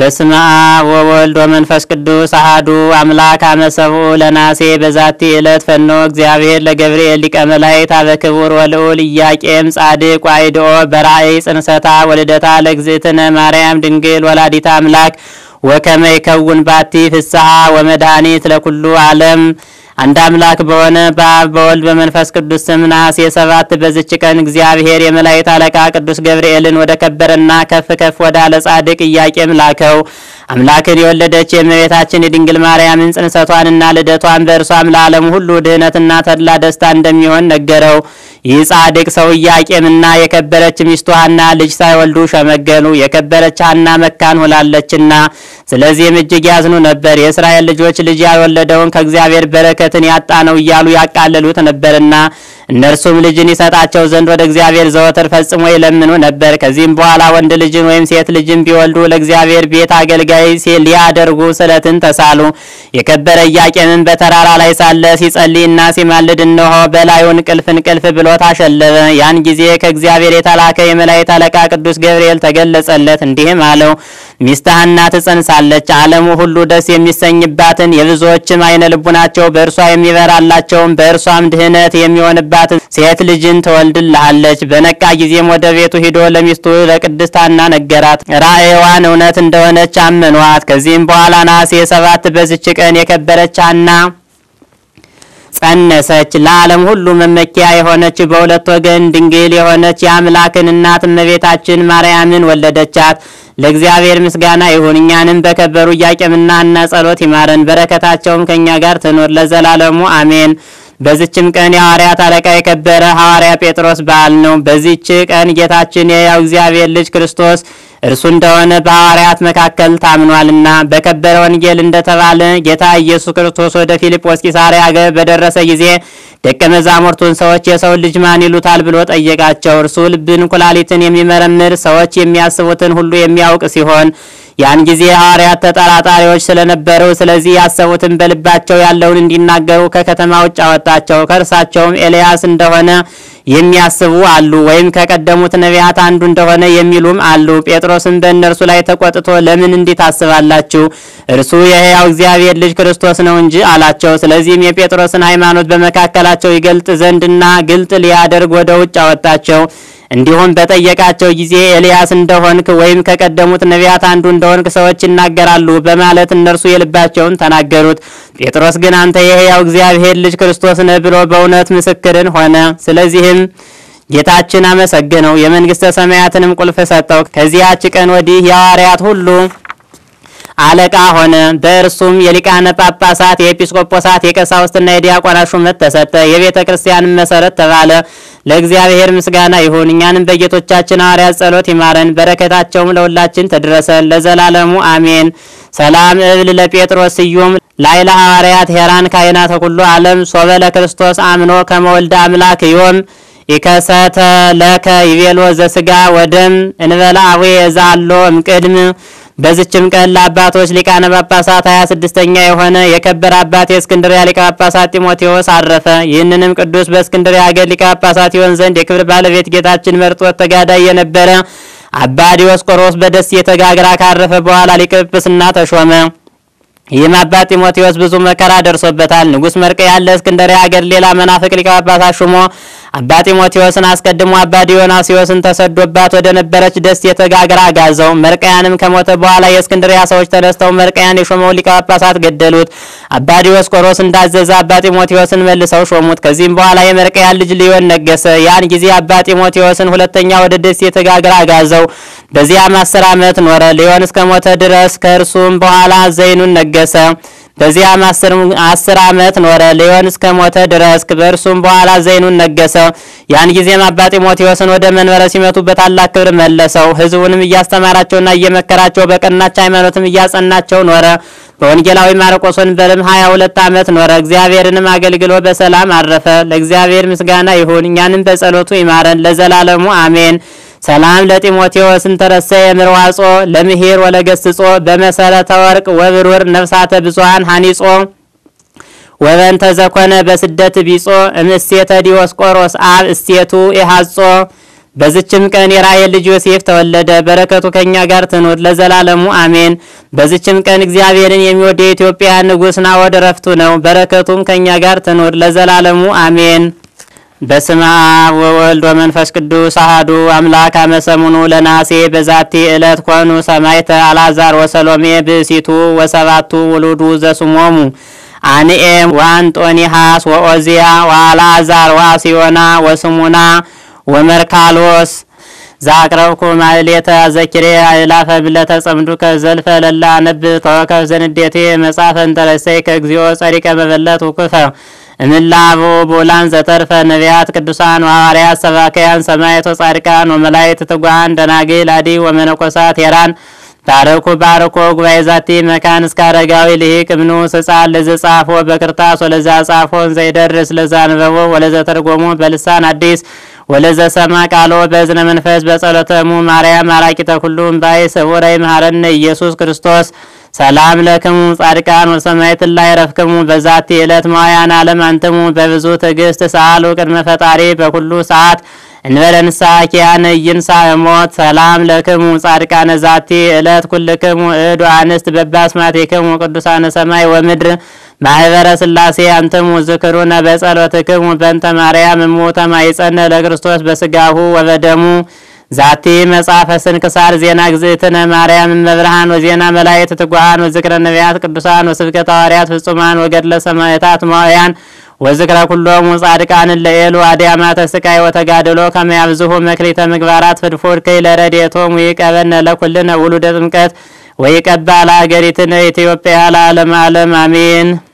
በስመ አብ ወወልድ ወመንፈስ ቅዱስ አሐዱ አምላክ አመሰብኡ ለናሴ በዛቲ ዕለት ፈኖ እግዚአብሔር ለገብርኤል ሊቀ መላእክት አበ ክቡር ወልዑል ኢያቄም ጻድቅ ዋይድኦ በራእይ ጽንሰታ ወልደታ ለእግዝእትነ ማርያም ድንግል ወላዲተ አምላክ ወከመ ይከውን ባቲ ፍስሐ ወመድኃኒት ለኩሉ ዓለም አንድ አምላክ በሆነ በአብ በወልድ በመንፈስ ቅዱስ ስም ነሐሴ ሰባት በዝች ቀን እግዚአብሔር የመላእክት አለቃ ቅዱስ ገብርኤልን ወደ ከበረና ከፍ ከፍ ወዳለ ጻድቅ ኢያቄም ላከው። አምላክን የወለደች የእመቤታችን የድንግል ማርያምን ጽንሰቷንና ልደቷን በእርሷም ለዓለም ሁሉ ድህነትና ተድላ ደስታ እንደሚሆን ነገረው። ይህ ጻድቅ ሰው ኢያቄምና የከበረች ሚስቱ ሐና ልጅ ሳይወልዱ ሸመገሉ። የከበረች ሐና መካን ሆላለችና ስለዚህም እጅግ ያዝኑ ነበር። የእስራኤል ልጆች ልጅ ያልወለደውን ከእግዚአብሔር በረከትን ያጣ ነው እያሉ ያቃለሉት ነበርና እነርሱም ልጅን ይሰጣቸው ዘንድ ወደ እግዚአብሔር ዘወትር ፈጽሞ ይለምኑ ነበር። ከዚህም በኋላ ወንድ ልጅን ወይም ሴት ልጅን ቢወልዱ ለእግዚአብሔር ቤት አገልጋይ ሊያደርጉ ስለትን ተሳሉ። የከበረ ኢያቄምን በተራራ ላይ ሳለ ሲጸልይና ሲማልድ እነሆ በላዩ እንቅልፍ እንቅልፍ ብሎ ታሸለበ። ያን ጊዜ ከእግዚአብሔር የተላከ የመላእክት አለቃ ቅዱስ ገብርኤል ተገለጸለት፣ እንዲህም አለው ሚስት ሐና ትጸንሳለች። ዓለሙ ሁሉ ደስ የሚሰኝባትን የብዙዎችም አይነ ልቡናቸው በእርሷ የሚበራላቸውም በእርሷም ድህነት የሚሆንባትን ሴት ልጅን ትወልድልሃለች። በነቃ ጊዜም ወደ ቤቱ ሂዶ ለሚስቱ ለቅድስት ሐና ነገራት። ራእይዋን እውነት እንደሆነች አመኗት። ከዚህም በኋላ ነሐሴ ሰባት በዝች ቀን የከበረች ሐና ጸነሰች። ለዓለም ሁሉ መመኪያ የሆነች በሁለት ወገን ድንግል የሆነች የአምላክን እናት እመቤታችን ማርያምን ወለደቻት። ለእግዚአብሔር ምስጋና ይሁን። እኛንም በከበሩ ኢያቄምና ሐና ጸሎት ይማረን፣ በረከታቸውም ከእኛ ጋር ትኖር ለዘላለሙ አሜን። በዚችም ቀን የሐዋርያት አለቃ የከበረ ሐዋርያ ጴጥሮስ በዓል ነው። በዚች ቀን ጌታችን የሕያው እግዚአብሔር ልጅ ክርስቶስ እርሱ እንደሆነ በሐዋርያት መካከል ታምኗልና በከበረ ወንጌል እንደተባለ ጌታ ኢየሱስ ክርስቶስ ወደ ፊልጶስ ቂሳርያ አገር በደረሰ ጊዜ ደቀ መዛሙርቱን ሰዎች የሰው ልጅ ማን ይሉታል ብሎ ጠየቃቸው። እርሱ ልብን፣ ኩላሊትን የሚመረምር ሰዎች የሚያስቡትን ሁሉ የሚያውቅ ሲሆን ያን ጊዜ ሐዋርያት ተጠራጣሪዎች ስለነበሩ ስለዚህ ያሰቡትን በልባቸው ያለውን እንዲናገሩ ከከተማ ውጭ አወጣቸው። ከእርሳቸውም ኤልያስ እንደሆነ የሚያስቡ አሉ፣ ወይም ከቀደሙት ነቢያት አንዱ እንደሆነ የሚሉም አሉ። ጴጥሮስም በእነርሱ ላይ ተቆጥቶ ለምን እንዲህ ታስባላችሁ? እርሱ የሕያው እግዚአብሔር ልጅ ክርስቶስ ነው እንጂ አላቸው። ስለዚህም የጴጥሮስን ሃይማኖት በመካከላቸው ይገልጥ ዘንድና ግልጥ ሊያደርግ ወደ ውጭ አወጣቸው። እንዲሁም በጠየቃቸው ጊዜ ኤልያስ እንደሆንክ ወይም ከቀደሙት ነቢያት አንዱ እንደሆንክ ሰዎች ይናገራሉ በማለት እነርሱ የልባቸውን ተናገሩት። ጴጥሮስ ግን አንተ የሕያው እግዚአብሔር ልጅ ክርስቶስ ነህ ብሎ በእውነት ምስክርን ሆነ። ስለዚህም ጌታችን አመሰገነው፣ የመንግሥተ ሰማያትንም ቁልፍ ሰጠው። ከዚያች ቀን ወዲህ የሐዋርያት ሁሉ አለቃ ሆነ። በእርሱም የሊቃነ ጳጳሳት፣ የኤጲስቆጶሳት፣ የቀሳውስትና የዲያቆናት ሹመት ተሰጠ። የቤተ ክርስቲያንም መሰረት ተባለ። ለእግዚአብሔር ምስጋና ይሁን። እኛንም በጌቶቻችን ሐዋርያት ጸሎት ይማረን፣ በረከታቸውም ለሁላችን ተድረሰን ለዘላለሙ አሜን። ሰላም እብል ለጴጥሮስ ስዩም ላይለ ሐዋርያት ሄራን ካይናተ ኩሉ ዓለም ሶበ ለክርስቶስ አምኖ ከመወልደ አምላክ ዮም ኢከሰተ ለከ ይቤሎ ዘስጋ ወደም እንበላ አዌ የዛሎ እምቅድም በዚችም ቀን ለአባቶች ሊቃነ ጳጳሳት ሀያ ስድስተኛ የሆነ የከበረ አባት የእስክንድርያ ሊቀ ጳጳሳት ጢሞቴዎስ አረፈ። ይህንንም ቅዱስ በእስክንድርያ ሀገር ሊቀ ጳጳሳት ይሆን ዘንድ የክብር ባለቤት ጌታችን መርጦት ተጋዳይ የነበረ አባ ዲዮስቆሮስ በደሴተ ጋግራ ካረፈ በኋላ ሊቀ ጵጵስና ተሾመ። ይህም አባት ጢሞቴዎስ ብዙ መከራ ደርሶበታል። ንጉሥ መርቅ ያለ እስክንድርያ ሀገር ሌላ መናፍቅ ሊቀ ጳጳሳት ሹሞ አባ ጢሞቴዎስን አስቀድሞ አባ ዲዮናስዮስን ተሰዶባት ወደ ነበረች ደሴተ ጋግራ ጋዘው። መርቀያንም ከሞተ በኋላ የእስክንድርያ ሰዎች ተነስተው መርቀያን የሾመው ሊቀ ጳጳሳት ገደሉት። አባ ዲዮስቆሮስ እንዳዘዘ አባ ጢሞቴዎስን መልሰው ሾሙት። ከዚህም በኋላ የመርቀያን ልጅ ሊዮን ነገሰ። ያን ጊዜ አባ ጢሞቴዎስን ሁለተኛ ወደ ደሴተ ጋግራ ጋዘው። በዚያም አስር ዓመት ኖረ። ሊዮን እስከ ሞተ ድረስ ከእርሱም በኋላ ዘይኑን ነገሰ። በዚያም አስር ዓመት ኖረ። ሊዮን እስከ ሞተ ድረስ በእርሱም በኋላ ዘይኑን ነገሰ። ያን ጊዜም አባ ጢሞቴዎስን ወደ መንበረ ሲመቱ በታላቅ ክብር መለሰው። ሕዝቡንም እያስተማራቸውና እየመከራቸው በቀናች ሃይማኖትም እያጸናቸው ኖረ። በወንጌላዊ ማርቆስ ወንበርም ሀያ ሁለት ዓመት ኖረ። እግዚአብሔርንም አገልግሎ በሰላም አረፈ። ለእግዚአብሔር ምስጋና ይሁን፣ እኛንም በጸሎቱ ይማረን ለዘላለሙ አሜን። ሰላም ለጢሞቴዎስ እንተረሰ የምርዋጾ ለምሄር ወለገስጾ በመሰረተ ወርቅ ወብሩር ነፍሳተ ብዙሃን ሀኒጾ ወበንተ ዘኮነ በስደት ቢጾ እምእሴተ ዲዮስቆሮስ አብ እስቴቱ ኢሃጾ በዝችም ቀን የራሔል ልጅ ዮሴፍ ተወለደ። በረከቱ ከእኛ ጋር ትኑር ለዘላለሙ አሜን። በዝችም ቀን እግዚአብሔርን የሚወድ የኢትዮጵያ ንጉሥ ናዖድ ዕረፍቱ ነው። በረከቱም ከእኛ ጋር ትኑር ለዘላለሙ አሜን። በስመ አብ ወወልድ ወመንፈስ ቅዱስ አሐዱ አምላክ አመ ሰሙኑ ለነሐሴ በዛቲ ዕለት ኮኑ ሰማዕተ አልዓዛር ወሰሎሜ ብእሲቱ ወሰባቱ ውሉዱ ዘስሞሙ አንኤም ወአንጦኒሃስ ወኦዚያ ወአልዓዛር ወአስዮና ወስሙና ወመርካሎስ ዛቅረብኩ ማሕሌተ ዘኪሬ አእላፈ ብለተ ጸምዱከ ዘልፈ ለላ ነብ ተወከፍ ዘንዴቴ መጽሐፈ እንተረሰይ ከእግዚኦ ጸሪቀ መበለት ውክፈ እምላቦ ቦላን ዘተርፈ ነቢያት ቅዱሳን ወሐዋርያት ሰባክያን ሰማዕት ወጻድቃን ወመላእክት ትጉሃን ደናግል አዲ ወመነኮሳት ሄራን ታረኩ ባርኮ ጉባኤ ዛቲ መካን እስከ አረጋዊ ልሂቅ እምኑስ ሕፃን ለዘ ጻፎ በክርታስ ወለዛ ጻፎን ዘይደርስ ለዛ አንበቦ ወለዘ ተርጎሙ በልሳን አዲስ ወለዘ ሰማ ቃሎ በእዝነ መንፈስ በጸሎተሙ ማርያም አራቂተ ኩሉም ባይ ስውረይ መሐረነ ኢየሱስ ክርስቶስ ሰላም ለክሙ ጻድቃን ወሰማዕት ላይ ረፍክሙ በዛቲ ዕለት ማውያን ዓለም አንትሙ በብዙ ትዕግስት ሰአሉ ቅድመ ፈጣሪ በኩሉ ሰዓት እንበለ ንስሐ ኪያነ ይንሳ ሞት ሰላም ለክሙ ጻድቃነ ዛቲ ዕለት ኩልክሙ እዱ አንስት በባስማቲክሙ ቅዱሳነ ሰማይ ወምድር ማህበረ ስላሴ አንትሙ ዝክሩነ በጸሎትክሙ በእንተ ማርያም እሙ ተማይጸነ ለክርስቶስ በስጋሁ ወበደሙ ዛቲ መጽሐፈ ስንክሳር ዜና ግዝእትነ ማርያም እመብርሃን ወዜና መላእክት ትጉሃን ወዝክረ ነቢያት ቅዱሳን ወስብከተ ሐዋርያት ፍጹማን ወገድለ ሰማዕታት ማውያን ወዝክረ ኩሎሙ ጻድቃን ለኤሉ አድያማተ ስቃይ ወተጋድሎ ከመያብዝሁ መክሊተ ምግባራት ፍድፉድ ከይለ ረድኤቶሙ ይቀበነ ለኩልነ ውሉደ ጥምቀት ወይቀባ ለአገሪትነ ኢትዮጵያ ለዓለመ ዓለም አሜን።